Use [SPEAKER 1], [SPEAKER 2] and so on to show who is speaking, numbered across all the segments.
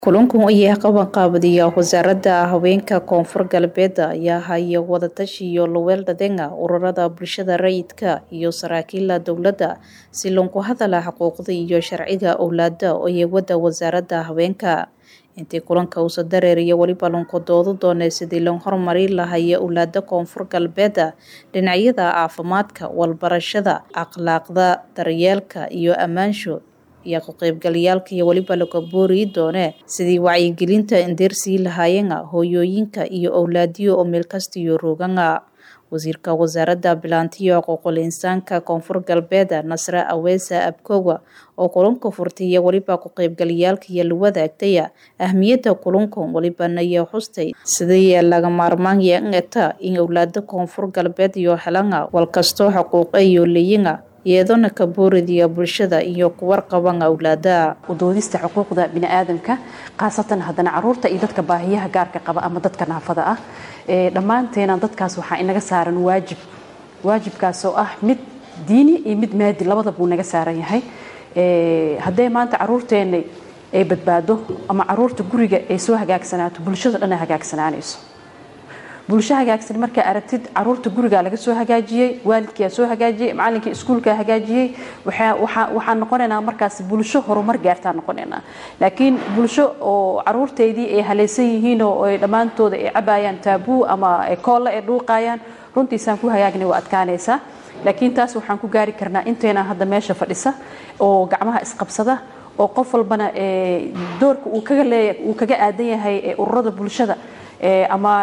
[SPEAKER 1] kulankan ayaa qabanqaabadiya wasaaradda haweenka koonfur galbeed ayaa haya wadatashi iyo luweeldhadenga ururada bulshada rayidka iyo saraakiila dowladda si lagu hadala xuquuqda iyo sharciga owlaada ee wada wasaaradda haweenka intii kulanka uusa dareeriya weliba lanku doodo doonay sidii loo horumari lahaya owlaada koonfur galbeed dhinacyada caafimaadka walbarashada akhlaaqda daryeelka iyo ammaansho iyo ku-qaybgalayaalka iyo weliba laga booriyi doone sidii wacyigelinta indeersii lahaayena hooyooyinka iyo owlaadiyo oo meelkastiyo roogana wasiirka wasaaradda bilaantiyo xuquuqul insaanka koonfur galbeed nasre aweesa abkowa oo kulanka furtay iyo weliba ku-qaybgalayaalka iyo la wadaagtaya ahmiyadda kulankan welibana iyo xustay sidii laga maarmaan yeeta in owlaada koonfur galbeed iyo helana walkastoo xuquuqa iyo leyina iyadona ka booridiya bulshada iyo kuwarqaban awlaada
[SPEAKER 2] udoodista xuquuqda biniaadamka khaasatan haddana caruurta iyo dadka baahiyaha gaarka qaba ama dadka naafada ah dhammaanteena dadkaas waxaa inaga saaran waajib waajibkaas oo ah mid diini iyo mid maadi labada buu naga saaran yahay haddee maanta caruurteena ay badbaado ama caruurta guriga ay soo hagaagsanaato bulshada dhan ay hagaagsanaanayso bulsho hagaagsan markaa aragtid caruurta gurigaa laga soo hagaajiyey waalidkaa soo hagaajiyey macalinkii iskuulkaa hagaajiyey waxaan noqonaynaa markaas bulsho horumar gaartaa noqonaynaa laakiin bulsho oo caruurteydii ay halaysan yihiin oo dhammaantooda ay cabayaan taabuu ama koolle ay dhuuqayaan runtiisaan ku hagaagna waa adkaanaysaa laakiin taas waxaan ku gaari karnaa inteena hadda meesha fadhisa oo gacmaha isqabsada oo qof walbana doorka uu kaga leeya uu kaga aadan yahay ururada bulshada ama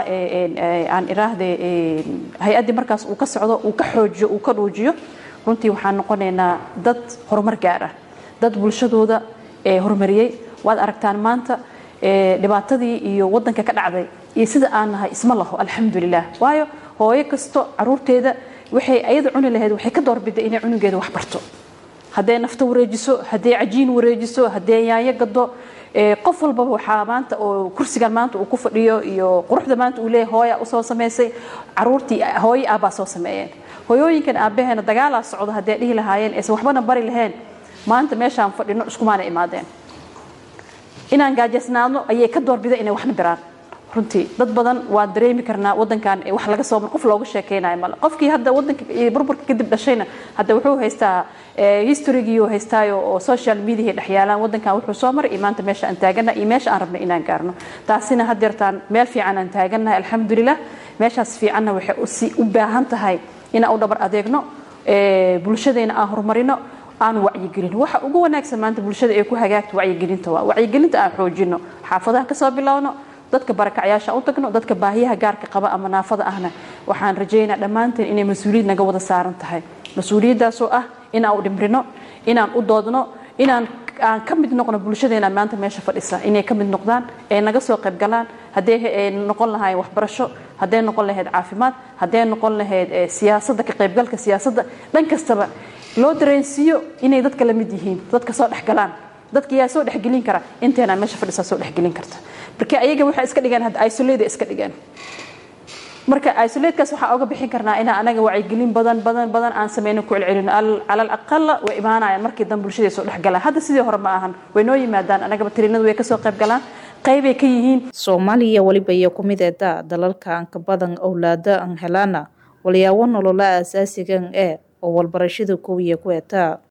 [SPEAKER 2] aan iraahde hay-addii markaas uu ka socdo uu ka xoojiyo uu ka dhuujiyo runtii waxaan noqonaynaa dad horumar gaara dad bulshadooda horumariyey waad aragtaan maanta dhibaatadii iyo wadanka ka dhacday iyo sida aan nahay isma laho alxamdulilah waayo hooyo kasto caruurteeda waxay ayada cuni lahayd waxay ka doorbiday inay cunugeeda wax barto hadday nafta wareejiso hadday cajiin wareejiso hadday yaanyo gado qof walbaba waxaa maanta oo kursigan maanta uu ku fadhiyo iyo quruxda maanta uu leeyahay hooya usoo samaysay caruurtii hooyo aabbaa soo sameeyeen hooyooyinkan aabbaheena dagaalaa socda hadday dhihi lahaayeen aysan waxbana bari lahayn maanta meeshaan fadhino iskumaana imaadeen inaan gaajaysnaadno ayay ka doorbida inay waxna biraan runtii dad badan waan dareemi karnaa wadankan wax laga soo qof looga sheekeynayo male qofkii hadda wadanka burburka kadib dhashayna hadda wuxuu haystaa historygiiu haystaayo oo social media dhex yaalaan wadankan wuxuu soo maray iyo maanta meesha aan taagana iyo meesha aan rabna inaan gaarno taasina hadeertaan meel fiican aan taaganahay alxamdulilah meeshaas fiicanna waxay si u baahan tahay inaan u dhabar adeegno bulshadeena aan horumarino aan wacyigelin waxa ugu wanaagsan maanta bulshada ee ku hagaagta wacyigelinta waa wacyigelinta aan xoojino xaafadaha kasoo bilowno dadka barakacyaasha u tagno dadka baahiyaha gaarka qaba ama naafada ahna waxaan rajaynaa dhammaanteen inay mas-uuliyad naga wada saaran tahay mas-uuliyaddaasoo ah inaan u dhimrino inaan u doodno inaan aan ka mid noqno bulshadeena maanta meesha fadhisa inay ka mid noqdaan ay naga soo qayb galaan hadday noqon lahaayeen waxbarasho hadday noqon lahayd caafimaad hadday noqon lahayd siyaasadda ka qaybgalka siyaasadda dhan kastaba loo dareensiiyo inay dadka la mid yihiin dadka soo dhex galaan dadka yaa soo dhexgelin kara inteena meesha fadhisaa soo dhexgelin karta marka ayaga waxay iska dhigeen hadda isolate iska dhigeen marka isolatekaas waxaa oga bixin karnaa inaan anaga wacyigelin badan badan badan aan sameyno ku celcelino cala alaqala way imaanayaan markii dan bulshadii soo dhexgalaan hadda sidii hore ma ahan way noo yimaadaan anagaba tirinadu way kasoo qayb galaan qaybay ka yihiin
[SPEAKER 1] soomaaliya weliba iyo ku mid eeda dalalka aan ka badan owlaada aan helaana walyaabo nolola asaasigan ee oo walbarashada koowiya ku etaa